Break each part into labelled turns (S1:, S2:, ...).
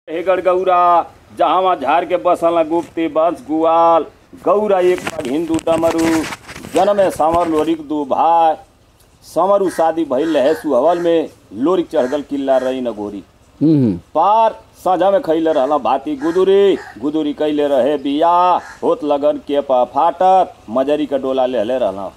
S1: हेगड़ गौरा जहावा झार के बसल गुप्ती बंश गुआल गौरा एक पग हिंदू डमरू जन्मे समर लोरिक दू भाई समरू शादी भइल रहे सुहवल में लोरिक चढ़गल किल्ला रही न गोरी
S2: हम्म
S1: पार साझा में खैले रहला भाती गुदुरी गुदुरी कैले रहे बिया होत लगन के पा फाटत मजरी का डोला लेहले रहला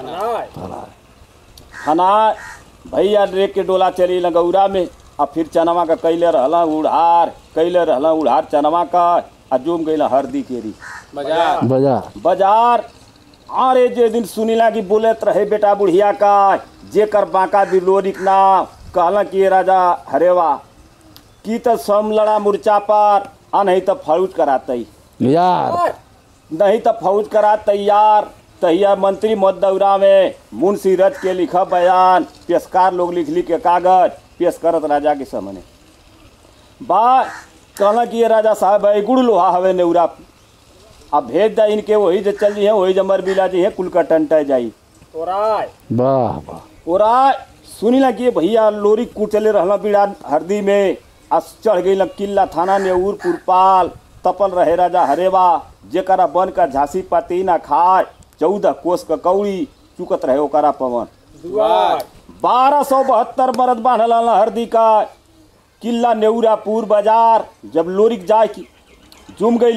S1: हना भैया ड्रेक के डोला चली न गौरा में आ फिर चनवा का कैले रहला उड़ार कैले रहला उड़ार चनवा का आ जुम गईला हरदी केरी
S2: बजा
S1: बाजार अरे जे दिन सुनीला की बोलत रहे बेटा बुढ़िया का जेकर बांका दिलोरिक ना कहला कि ये राजा हरेवा की तो सम लड़ा मुर्चा पर आ नहीं तो फौज करातई
S2: यार
S1: नहीं तो फौज करा तैयार तैयार मंत्री मत दौरा में मुंशी रच के लिखा बयान पेशकार लोग लिख लिख के कागज पेश करत राजा के सामने बा कहला कि ये राजा साहब है गुड़ लोहा हवे नेउरा अब भेज दा इनके वही जे चल जी है वही जमर बिला जी है कुल का टंटा जाई
S2: वाह वाह
S1: ओरा सुनी ना कि भैया लोरी कुचले रहला बिड़ा हरदी में आ चढ़ गई किला थाना नेऊरपुर पाल तपल रहे राजा हरेवा जेकरा बन का झांसी पाती ना खाए चौदह कोस का कौड़ी चुकत रहे ओकरा पवन बारह सौ बहत्तर मरद बांधल रहला हरदी का किला नेऊरापुर बाजार जब लोरिक जाए की जुम गई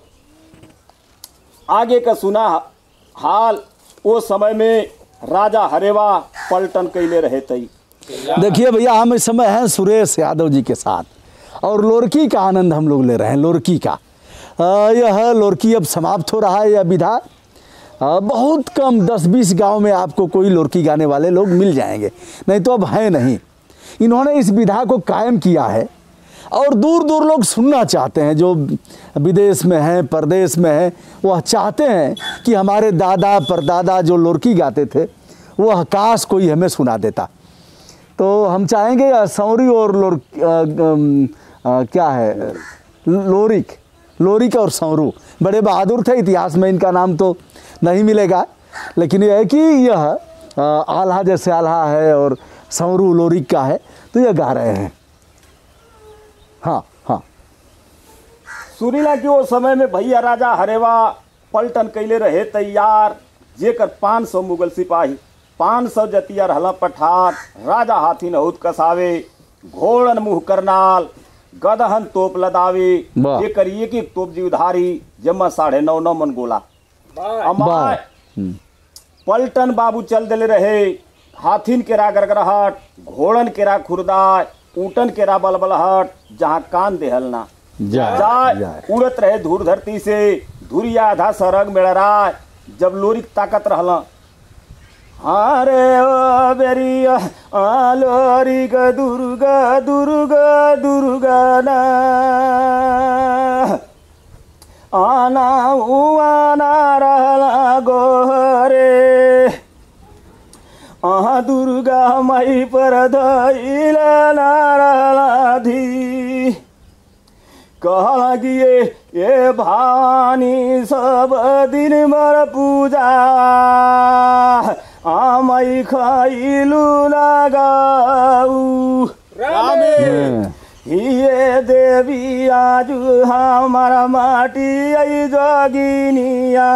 S1: आगे का सुना हाल ओ समय में राजा हरेवा पलटन कैले रहे तई
S2: देखिए भैया हम इस समय हैं सुरेश यादव जी के साथ और लोरकी का आनंद हम लोग ले रहे हैं लोरकी का अ, यह लोरकी अब समाप्त हो रहा है यह विधा अ, बहुत कम 10-20 गांव में आपको कोई लोरकी गाने वाले लोग मिल जाएंगे नहीं तो अब हैं नहीं इन्होंने इस विधा को कायम किया है और दूर दूर लोग सुनना चाहते हैं जो विदेश में हैं परदेश में हैं वह चाहते हैं कि हमारे दादा परदादा जो लोरकी गाते थे वह काश कोई हमें सुना देता तो हम चाहेंगे अ, सौरी और लोर अ, अम, अ, क्या है लोरिक लोरिक और सौरू बड़े बहादुर थे इतिहास में इनका नाम तो नहीं मिलेगा लेकिन यह है कि यह अ, आल्हा जैसे आल्हा है और सौरू लोरिक का है तो यह गा रहे हैं हाँ हाँ
S1: सुनीला कि वो समय में भैया राजा हरेवा पलटन कैले रहे तैयार जेकर पाँच सौ मुगल सिपाही पाँच सौ जतिया रहला पठार राजा हाथी नहुत कसावे घोड़न मुँह करनाल गदहन तोप लदावे
S2: वाह।
S1: जेकर एक एक तोप जीवधारी जम्मा साढ़े नौ नौ मन गोला
S2: वाह
S1: अमाय
S2: हम्म,
S1: पलटन बाबू चल दिले रहे हाथिन केरा गरगराहट घोड़न केरा खुरदाय ऊटन केरा बलबलहट जहाँ कान देहल ना
S2: जाए
S1: जाय
S2: जाए
S1: उड़त रहे धूर धरती से धुरिया आधा सरग मेड़राय जब लोरिक ताकत रहला अरे ओ बेरिया आ लोरिक दुर्गा दुर्गा दुर्गा ना आना उआना रहला गोरे अहाँ दुर्गा माई पर धैल नाराधी कहला कि ये ये भानी सब दिन मर पूजा आमाई खैलु लगाऊ
S2: हाँ,
S1: ये देवी आज हमारा माटी आई जोगिनिया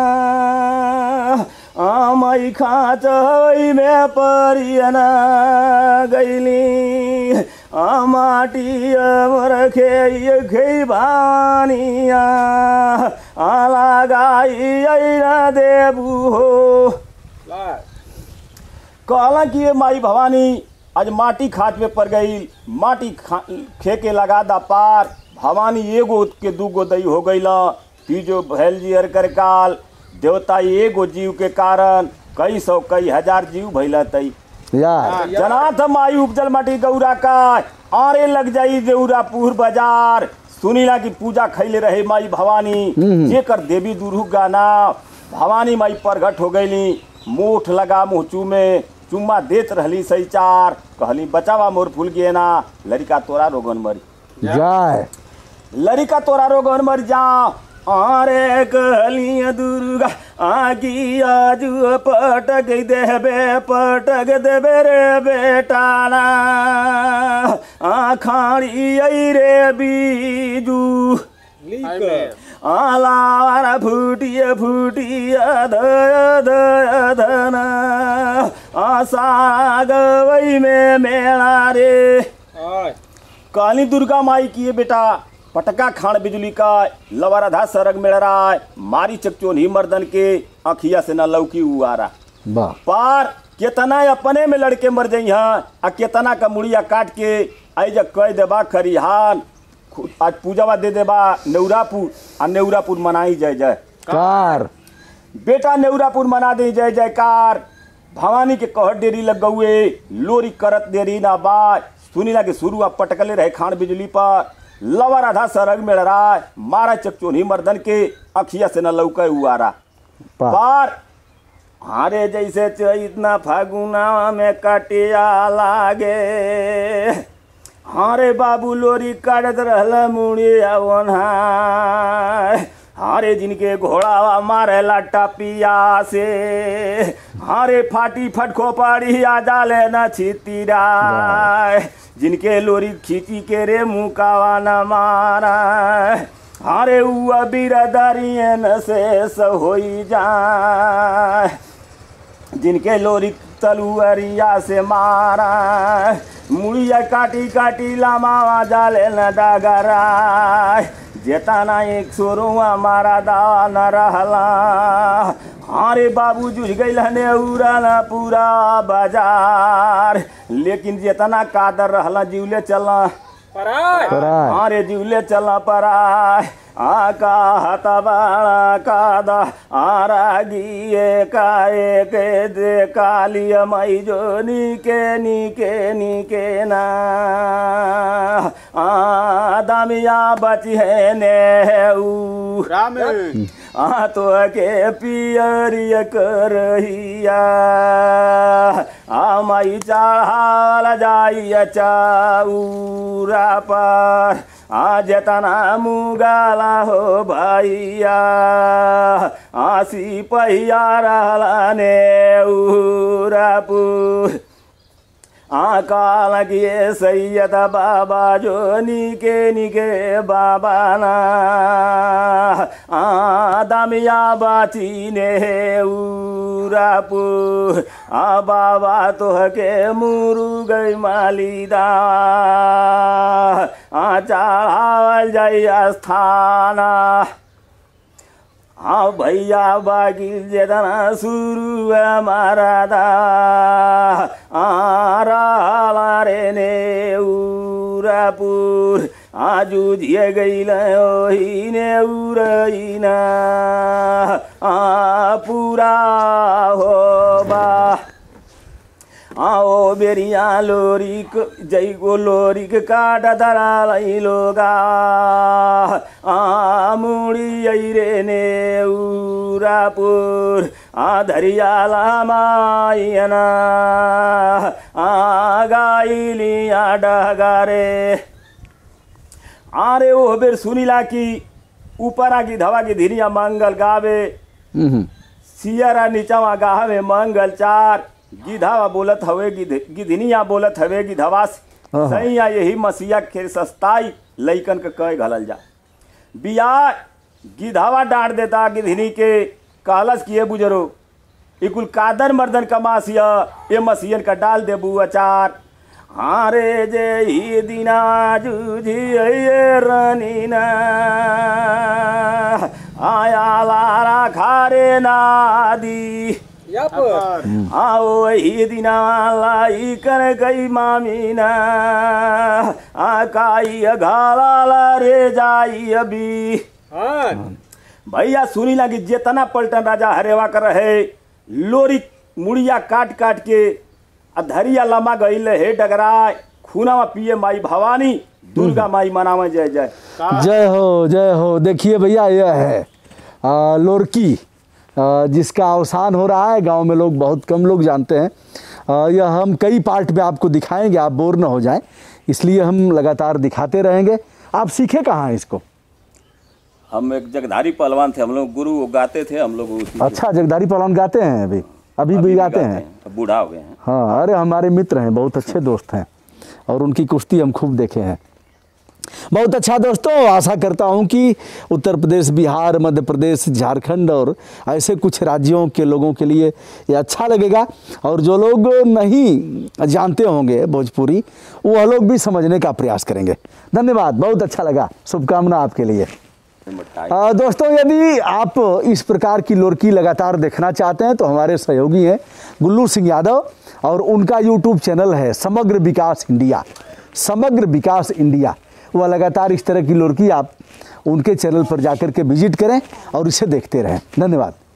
S1: आमाई खाँच में परियना गैली आ माटी अमर खे खे भानिया आला गाई ऐना देबू हो कहला कि ये माई भवानी आज माटी खाट पे पड़ गई माटी खा खे के लगा दा पार भवानी एगो के दूगो दई हो गई तीजो भैल जी अर कर काल देवता एगो जीव के कारण कई सौ कई हजार जीव भैला तई
S2: यार
S1: जनाथ माई उपजल माटी गौरा का आरे लग जाई देउरापुर बाजार सुनीला की पूजा खैले रहे माई भवानी जेकर देवी दुर्हु गाना भवानी माई प्रगट हो गईली मुठ लगा मुँह चूमे चुम्मा देत रहली सही चार कहली बचावा मोर फूल गे ना लड़का तोरा रोगन मरी
S2: जाए
S1: लड़का तोरा रोगन मर जा आरे कहलिए दुर्गा आगी आज पटक देबे पटक देबे रे बेटाना आखाड़ी आई रे बीजू आलावारा फुटिए फुटिए दय दय धन आशा गवई में मेला रे काली दुर्गा माई की ये बेटा पटका खान बिजली का लवराधा सरग मेड़ रहा है मारी चकचोनी मर्दन के अखिया से न लौकी उआरा
S2: वाह
S1: पार केतना अपने में लड़के मर जाइ हाँ आ केतना का मुड़िया काट के आई जब कह देबा खरिहान खु- आज पूजावा दे देबा नेउरापुर आ नेउरापुर मनाई जय जय
S2: कार
S1: बेटा नेउरापुर मना दे जय जयकार भवानी के कहट डेरी लग गौए लोरी करत देरी ना बाय सुनी ना के शुरू आप पटकले रहे खान बिजली पर लवा राधा सरग में लड़ाय मारा चकचोनी मर्दन के अखिया से न लौके उआरा
S2: वाह
S1: पार हारे जैसे चैतना फागुना में कटिया लागे हारे बाबू लोरी काटत रहल मुड़िया ओन्हाय हारे जिनके घोड़ावा मारे लाटा पिया से हारे फाटी फटको पाड़ी आ जाले न छितीराय जिनके लोरी खींची के रे मुकावा न मारा हारे उआ बिरदरियन से होई जाए जिनके लोरी तलुअरिया से मारा मुड़िया काटी काटी लामावा जाले न डगरा जेताना एक सोरुआ मारा दावा न रहला हारे बाबू जुझ गई हने उड़ा न पूरा बाजार लेकिन जेतना कादर रहला जीवले चला
S2: कराय
S1: अरे जीवले चला पराय आका हता बाळा कादा आरागिये काये के दे कालिय माई जो निके निके निके ना आ दामिया बची है ने ऊ आ तो के पियरिय करहिया आ माई चढ़ाल जाइया चाऊरा पर आ जेतना मुगाला हो भैया आसी पहिया रहला ने उरापुर आका लगिए सैयद बाबा जो निके निके बाबा ना आ दामिया बाची ने उरापु आ बाबा तोहके मुरु गई मालिदा आ चढ़ावल जाई स्थाना हाँ भैया बागिल जेतना सुरु हमारा दा आरा रे ने उरापुर आजू जिए गईल ओही ने उरईना आ पूरा हो बा आओ बेरिया लोरिक जय गो लोरिक काट दरालई लोगा आ मुड़ी आई रे ने उरापुर आ धरिया लामायना आ गाइलिया डगारे आरे ओ बेर सुनीला की ऊपरा की धवा की धीरिया मंगल गावे
S2: हम्म,
S1: सियरा नीचवा गावे मंगल चार गिधावा बोलत हवे गिध- गिधनिया बोलत हवे गिधवास
S2: हाँ।
S1: सैया यही मसीहा के सस्ताई लइकन के कह घलल जा बिया गिधावा डांट देता गिधनी के कहलस किए बुजरो ई कुल कादर मर्दन का मासिया ये मसीहन का डाल देबू अचार हाँ रे जे ही दिना जूझी ये रनीना आया लारा खारे नादी आओ ही दिना लाई कर गई मामीना आकाई घाला रे जाई अभी भैया सुनी लगी जेतना पलटन राजा हरेवा कर रहे लोरी मुड़िया काट काट के आ धरिया लमा गईल हे डगराय खूनावा पिए माई भवानी दुर्गा माई मनावे जय जय
S2: जय हो जय हो देखिए भैया यह है आ, लोरकी आ, जिसका अवसान हो रहा है गांव में लोग बहुत कम लोग जानते हैं आ, यह हम कई पार्ट में आपको दिखाएंगे आप बोर ना हो जाएं इसलिए हम लगातार दिखाते रहेंगे आप सीखे कहाँ हैं इसको
S1: हम एक जगधारी पहलवान थे हम लोग गुरु वो गाते थे हम लोग उसी
S2: अच्छा जगदारी पहलवान गाते हैं अभी अभी भी गाते हैं
S1: अब बूढ़ा हो गए हैं
S2: हाँ अरे हमारे मित्र हैं बहुत अच्छे दोस्त हैं और उनकी कुश्ती हम खूब देखे हैं बहुत अच्छा दोस्तों आशा करता हूं कि उत्तर प्रदेश बिहार मध्य प्रदेश झारखंड और ऐसे कुछ राज्यों के लोगों के लिए ये अच्छा लगेगा और जो लोग नहीं जानते होंगे भोजपुरी वह लोग भी समझने का प्रयास करेंगे धन्यवाद बहुत अच्छा लगा शुभकामना आपके लिए
S1: मटाई
S2: आ, दोस्तों यदि आप इस प्रकार की लोरकी लगातार देखना चाहते हैं तो हमारे सहयोगी हैं गुल्लू सिंह यादव और उनका यूट्यूब चैनल है समग्र विकास इंडिया समग्र विकास इंडिया वह लगातार इस तरह की लोरकी आप उनके चैनल पर जाकर के विजिट करें और इसे देखते रहें धन्यवाद